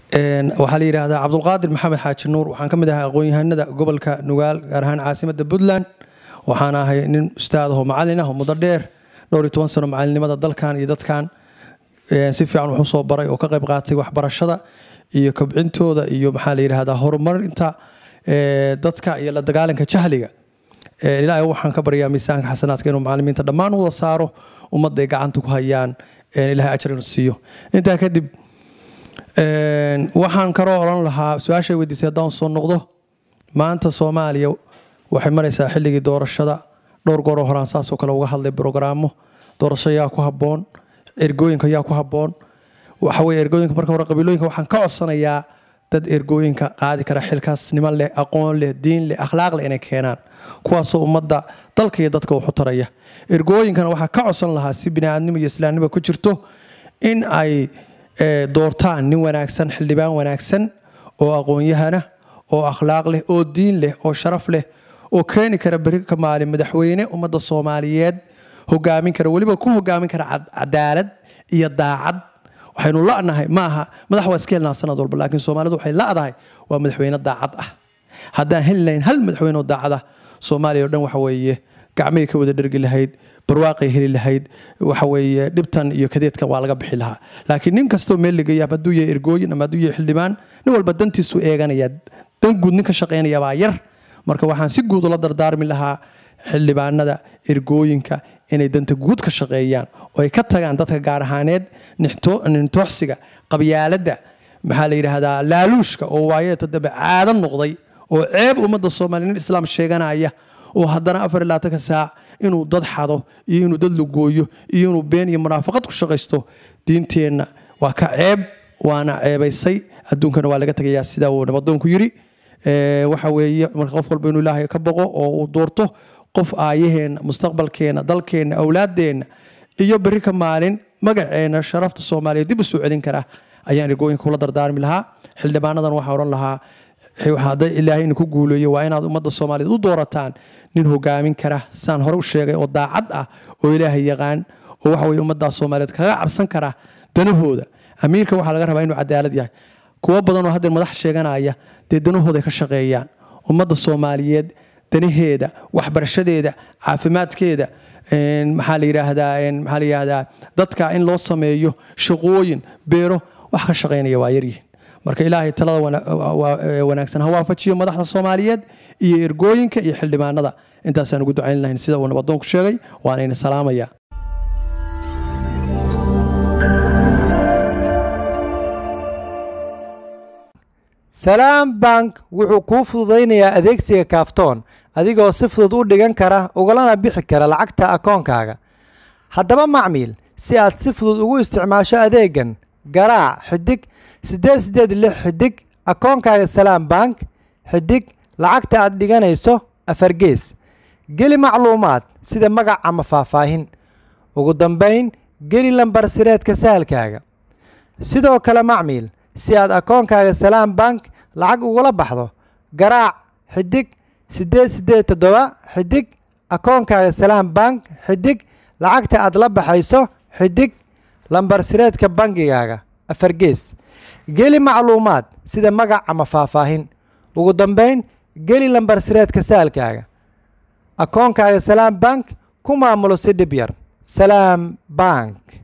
waxaa la yidhaahdaa cabdulqaadir maxamed xaaji nuur waxaan ka mid ahay aqoon-yahanada gobolka nugaal gaar ahaan caasimadda puntland waxaan ahay nin ustaad ahoo macalin ah oo muddo dheer dhowr iyo toban sano macalinimada dalkan iyo dadkan si fiican wax usoo baray oo ka qayb qaatay waxbarashada iyo kobcintooda iyo maxaa la yidhaahdaa horumarinta dadka iyo la dagaalanka jahliga ilaahay waxaan ka baryaa miisaanka xasanaadka inuu macalimiinta dhammaan wada saaro ummadday gacanta ku hayaan ilahay ajar inuu siiyo intaa kadib waxaan kaloo odhan lahaa su-aashay weydiisay haddaan soo noqdo maanta soomaaliya waxay maraysaa xilligii doorashada dhowr gooroo horaan saasoo kale uga hadlay brogaraamo doorasho yaa ku habboon ergooyinka yaa ku habboon waxaweye ergooyinka marka hore qabiilooyinka waxaan ka codsanayaa dad ergooyinka qaadi kara xilkaasnimo leh aqoon leh diin leh akhlaaq leh inay keenaan kuwaasoo ummadda dalka iyo dadka waxu taraya ergooyinkana waxaa ka codsan lahaa si biniaadnimo iyo islaamnimo ku jirto in ay doortaan nin wanaagsan xildhibaan wanaagsan oo aqoon-yahana oo akhlaaq leh oo diin leh oo sharaf leh oo keeni kara beri ka maalin madaxweyne ummadda soomaaliyeed hogaamin kara weliba ku hogaamin kara cadaalad iyo daacad waxaynu la'nahay ma aha madax waa iska helnaa sanad walba laakiin soomaalidu waxay la'dahay waa madaxweyne daacad ah haddaan heli lahayn hal madaxweyne oo daacad ah soomaaliya oo dhan waxa weeye gacmay ka wada dhergi lahayd barwaaqay heli lahayd waxa weeye dhibtan iyo kadeedkan waa laga bixi lahaa laakiin nin kastoo meel ligaya ama hadduu yahay ergooyin ama hadduu yahay xildhibaan nin walba dantiisu eeganaya dan guud nin ka shaqaynaya baa yar marka waxaan si guud ula dardaarmi lahaa xildhibaanada ergooyinka inay danta guud ka shaqeeyaan oo ay ka tagaan dadka gaar ahaaneed nintooxsiga qabyaaladda maxaa la yidhaahdaa laaluushka oo waayeeta dambe caado noqday oo ceeb ummadda soomaaliya nin islaam sheeganaya oo haddana afar iyo labaatanka saac inuu dad xado iyo inuu dad lugooyo iyo inuu been iyo munaafaqad ku shaqaysto diinteenna waa ka ceeb waana ceebaysay adduunkana waa laga tegayaa sidaa uu nabadoonku yidhi waxa weeye marka qof walba inuu ilaahay ka boqo oo uu doorto qof aayaheenna mustaqbalkeenna dalkeenna awlaaddeenna iyo berri ka maalin magaceenna sharafta soomaaliya dib u soo celin kara ayaan ergooyinka kula dardaarmi lahaa xildhibaanadan waxaa odhan lahaa hadday ilaahay idinku guuleeyo waa inaad ummadda soomaaliyeed u doorataan nin hogaamin kara saan hore u sheegay oo daacad ah oo ilaahay yaqaan oo waxa weye ummaddaas soomaaliyeed kaga cabsan kara danahooda amiirka waxaa laga rabaa inuu cadaalad yahay kuwo badan oo haddeer madax sheeganaya dee danahooday ka shaqeeyaan ummadda soomaaliyeed danaheeda waxbarashadeeda caafimaadkeeda maxaa la yidhaahdaa maxaa la yidhaahdaa dadka in loo sameeyo shaqooyin beero wax ka shaqaynaya waa yaryihin marka ilaahay talada wanaagsan ha waafajiyo madaxda soomaaliyeed iyo ergooyinka iyo xildhibaanada intaasaan ugu ducayn lahayn sida uu nabadoonku sheegay waanayna salaamaya salaam bank wuxuu kuu fududaynayaa adeegsiga kaaftoon adigoo si fudud u dhigan kara ugalana bixi kara lacagta akoonkaaga haddaba macmiil si aad si fudud ugu isticmaasho adeegan garaac xidig siddeed siddeed lix xidig akoonkaaga salaam bank xidig lacagta aad dhiganayso afargees geli macluumaad sida magac ama faahfaahin ugu dambayn geli lambar sireedka sahalkaaga sidoo kale macmiil si aad akoonkaaga salaam bank lacag ugula baxdo garaac xidig siddeed siddeed toddoba xidig akoonkaaga salaam bank xidig lacagta aad la baxayso xidig lambar sireedka bangigaaga afargees geli macluumaad sida magac ama faahfaahin ugu dambayn geli lambar sireedka saalkaaga akoonkaaga salaam bank ku maamulo si dhib yar salaam bank